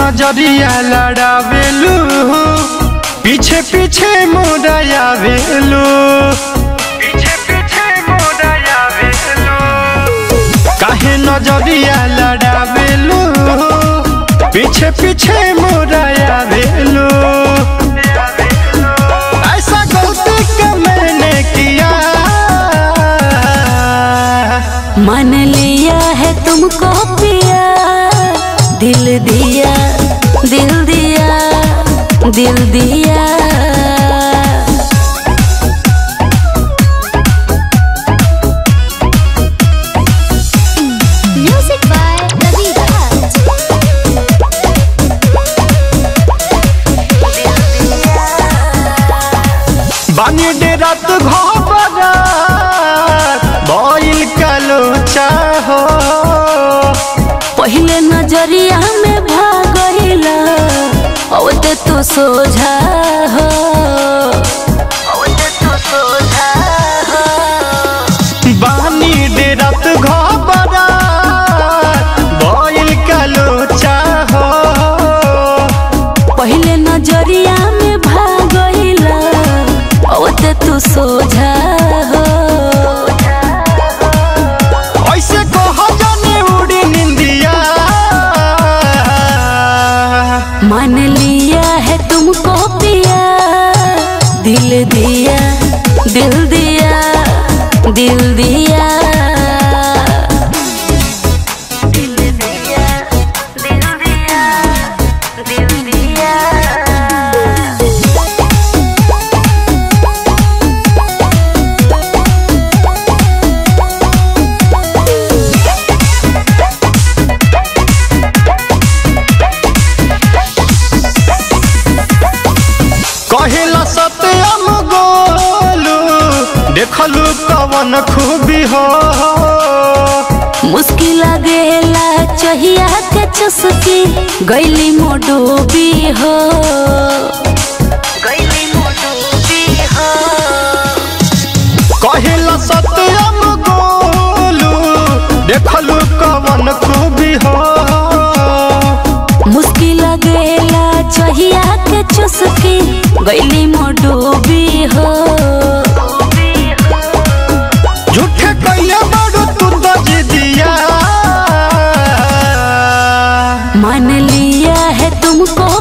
नजरिया लड़ावेलू पीछे पीछे मोड़ाया वेलू पीछे पीछे मोड़ाया वेलू काहे नजरिया लड़ावेलू पीछे पीछे मोड़ाया वेलू ऐसा गलती का मैंने किया मान लिया है तुमको पिया दिल दिया दिल दिया दिल दिया Music by Ravi Raj. बानी डेरात घबरा भइल कालो चाहो पहले नजरिया में भागला औते तो सोझा हो औते तो सोझा हो बानी डेरात घबरा भइल कालो चाहो पहले नजरिया में भागला औते तो सोझा हो ऐसे कह जाने उड़ी निंदिया मान लिया है तुमको पिया दिल दिया दिल दिया दिल दिया दिल दिया दिल दिया दिल दिया कहिला सत्यम गोलू देखलू कवन खूबी हो मुश्किल गेला चहिया के चुस्की गैली मोडूबी हो गैली मोडूबी हो कहिला सत्यम गोलू देखलू कवन खूबी हो मुश्किल गेला चहिया के चुस्की गैली मोडूबी हो झूठे कहिया बड़ू तू तो जिदिया मान लिया है तुमको